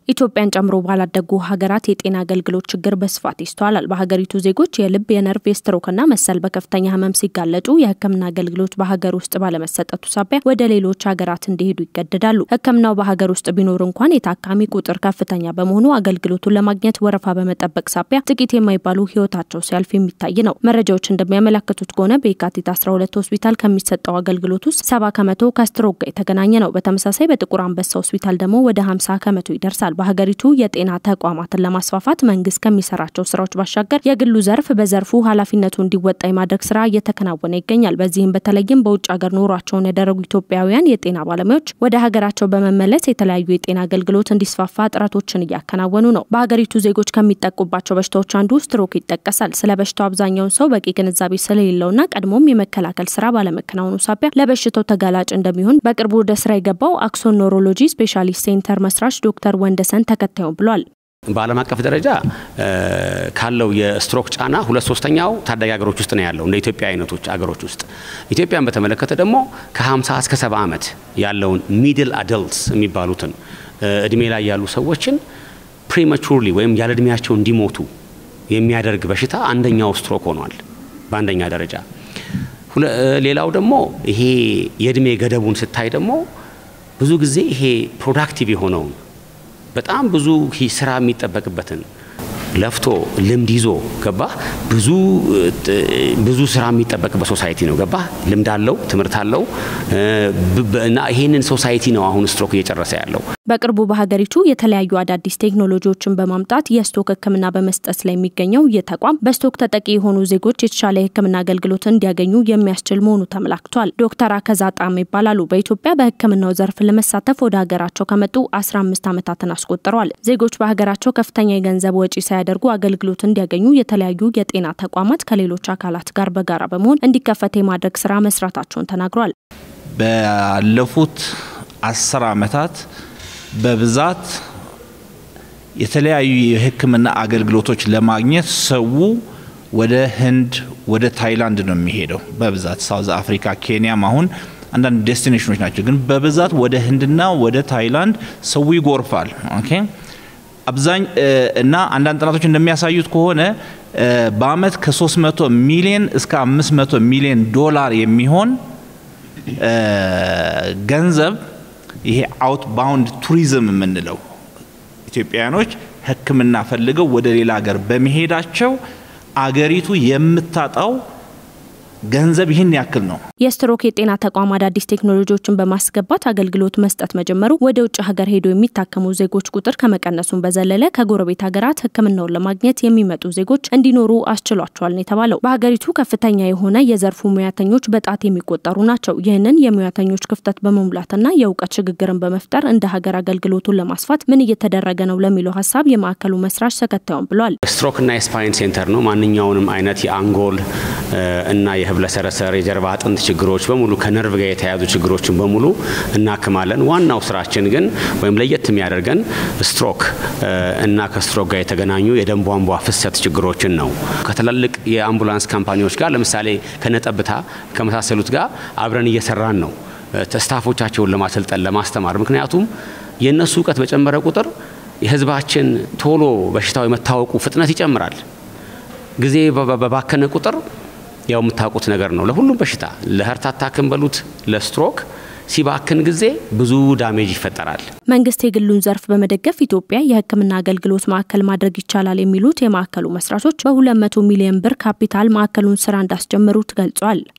ኢትዮጵያን ጨምሮ ባላደጉ ሀገራት የጤና አገልግሎት ችግር በስፋት ይስተዋላል። በሀገሪቱ ዜጎች የልብ፣ የነርቭ፣ የስትሮክና መሰል በከፍተኛ ህመም ሲጋለጡ የሕክምና አገልግሎት በሀገር ውስጥ ባለመሰጠቱ ሳቢያ ወደ ሌሎች ሀገራት እንዲሄዱ ይገደዳሉ። ሕክምናው በሀገር ውስጥ ቢኖር እንኳን የታካሚ ቁጥር ከፍተኛ በመሆኑ አገልግሎቱን ለማግኘት ወረፋ በመጠበቅ ሳቢያ ጥቂት የማይባሉ ህይወታቸው ሲያልፍ የሚታይ ነው። መረጃዎች እንደሚያመለክቱት ከሆነ በየካቲት 12 ሆስፒታል ከሚሰጠው አገልግሎት ውስጥ ሰባ ከመቶ ከስትሮክ ጋር የተገናኘ ነው። በተመሳሳይ በጥቁር አንበሳ ሆስፒታል ደግሞ ወደ 50 ከመቶ ይደርሳል። በሀገሪቱ የጤና ተቋማትን ለማስፋፋት መንግስት ከሚሰራቸው ስራዎች ባሻገር የግሉ ዘርፍ በዘርፉ ኃላፊነቱ እንዲወጣ የማድረግ ስራ እየተከናወነ ይገኛል። በዚህም በተለይም በውጭ ሀገር ኑሯቸውን ያደረጉ ኢትዮጵያውያን የጤና ባለሙያዎች ወደ ሀገራቸው በመመለስ የተለያዩ የጤና አገልግሎት እንዲስፋፋ ጥረቶችን እያከናወኑ ነው። በሀገሪቱ ዜጎች ከሚጠቁባቸው በሽታዎች አንዱ ስትሮክ ይጠቀሳል። ስለ በሽታው አብዛኛውን ሰው በቂ ግንዛቤ ስለሌለውና ቀድሞም የመከላከል ስራ ባለመከናወኑ ሳቢያ ለበሽታው ተጋላጭ እንደሚሆን በቅርቡ ወደ ስራ የገባው አክሶን ኖሮሎጂ ስፔሻሊስት ሴንተር መስራች ዶክተር ወንደሰን ተከታዩም ብሏል። በዓለም አቀፍ ደረጃ ካለው የስትሮክ ጫና ሁለት ሶስተኛው ታዳጊ ሀገሮች ውስጥ ነው ያለው እንደ ኢትዮጵያ አይነቶች አገሮች ውስጥ። ኢትዮጵያን በተመለከተ ደግሞ ከ50 እስከ 70 ዓመት ያለውን ሚድል አደልትስ የሚባሉትን እድሜ ላይ ያሉ ሰዎችን ፕሪማቹርሊ ወይም ያለ እድሜያቸው እንዲሞቱ የሚያደርግ በሽታ አንደኛው ስትሮክ ሆኗል በአንደኛ ደረጃ። ሌላው ደግሞ ይሄ የእድሜ ገደቡን ስታይ ደግሞ ብዙ ጊዜ ይሄ ፕሮዳክቲቭ የሆነውን በጣም ብዙ ስራ የሚጠበቅበትን ለፍቶ ልምድ ይዞ ገባ ብዙ ብዙ ስራ የሚጠበቅበት ሶሳይቲ ነው። ገባ ልምድ አለው፣ ትምህርት አለው እና ይሄንን ሶሳይቲ ነው አሁን ስትሮክ እየጨረሰ ያለው። በቅርቡ በሀገሪቱ የተለያዩ አዳዲስ ቴክኖሎጂዎችን በማምጣት የስቶክ ሕክምና በመስጠት ላይ የሚገኘው ይህ ተቋም በስቶክ ተጠቂ የሆኑ ዜጎች የተሻለ የሕክምና አገልግሎት እንዲያገኙ የሚያስችል መሆኑ ተመላክቷል። ዶክተር አከዛ ጣም ይባላሉ። በኢትዮጵያ በሕክምናው ዘርፍ ለመሳተፍ ወደ ሀገራቸው ከመጡ 15 ዓመታትን አስቆጥረዋል። ዜጎች በሀገራቸው ከፍተኛ የገንዘብ ወጪ ሳያደርጉ አገልግሎት እንዲያገኙ የተለያዩ የጤና ተቋማት ከሌሎች አካላት ጋር በጋራ በመሆን እንዲከፈት የማድረግ ስራ መስራታቸውን ተናግሯል። ባለፉት አስር ዓመታት በብዛት የተለያዩ የህክምና አገልግሎቶች ለማግኘት ሰው ወደ ህንድ፣ ወደ ታይላንድ ነው የሚሄደው። በብዛት ሳውዝ አፍሪካ፣ ኬንያም አሁን አንዳንድ ዴስቲኔሽኖች ናቸው። ግን በብዛት ወደ ህንድና ወደ ታይላንድ ሰው ይጎርፋል። ኦኬ አብዛኝ እና አንዳንድ ጥናቶች እንደሚያሳዩት ከሆነ በአመት ከ300 ሚሊዮን እስከ 500 ሚሊዮን ዶላር የሚሆን ገንዘብ ይሄ አውት ባውንድ ቱሪዝም የምንለው ኢትዮጵያውያኖች ሕክምና ፈልገው ወደ ሌላ ሀገር በመሄዳቸው አገሪቱ የምታጣው ገንዘብ ይህን ያክል ነው። የስትሮክ የጤና ተቋም አዳዲስ ቴክኖሎጂዎችን በማስገባት አገልግሎት መስጠት መጀመሩ ወደ ውጭ ሀገር ሄደው የሚታከሙ ዜጎች ቁጥር ከመቀነሱን በዘለለ ከጎረቤት ሀገራት ሕክምናውን ለማግኘት የሚመጡ ዜጎች እንዲኖሩ አስችሏቸዋል ነው የተባለው። በሀገሪቱ ከፍተኛ የሆነ የዘርፉ ሙያተኞች በጣት የሚቆጠሩ ናቸው። ይህንን የሙያተኞች ክፍተት በመሙላትና የእውቀት ሽግግርን በመፍጠር እንደ ሀገር አገልግሎቱን ለማስፋት ምን እየተደረገ ነው ለሚለው ሀሳብ የማዕከሉ መስራች ተከታዩም ብሏል። ስትሮክ እና የስፓይን ሴንተር ነው። ማንኛውንም አይነት የአንጎል እና የህብለሰረሰር የጀርባ አጥንት ችግሮች በሙሉ ከነርቭ ጋር የተያያዙ ችግሮችን በሙሉ እናክማለን። ዋናው ስራችን ግን ወይም ለየት የሚያደርገን ስትሮክ እና ከስትሮክ ጋር የተገናኙ የደም ቧንቧ ፍሰት ችግሮችን ነው። ከትላልቅ የአምቡላንስ ካምፓኒዎች ጋር ለምሳሌ ከነጠብታ ከመሳሰሉት ጋር አብረን እየሰራን ነው፣ ስታፎቻቸውን ለማሰልጠን ለማስተማር። ምክንያቱም የእነሱ እውቀት በጨመረ ቁጥር የህዝባችን ቶሎ በሽታው የመታወቁ ፍጥነት ይጨምራል። ጊዜ በባከነ ቁጥር ያው የምታውቁት ነገር ነው። ለሁሉም በሽታ ለሀርት አታክም በሉት ለስትሮክ ሲባክን ጊዜ ብዙ ዳሜጅ ይፈጠራል። መንግስት የግሉን ዘርፍ በመደገፍ ኢትዮጵያ የሕክምና አገልግሎት ማዕከል ማድረግ ይቻላል የሚሉት የማዕከሉ መስራቾች በ200 ሚሊዮን ብር ካፒታል ማዕከሉን ስራ እንዳስጀመሩት ገልጿል።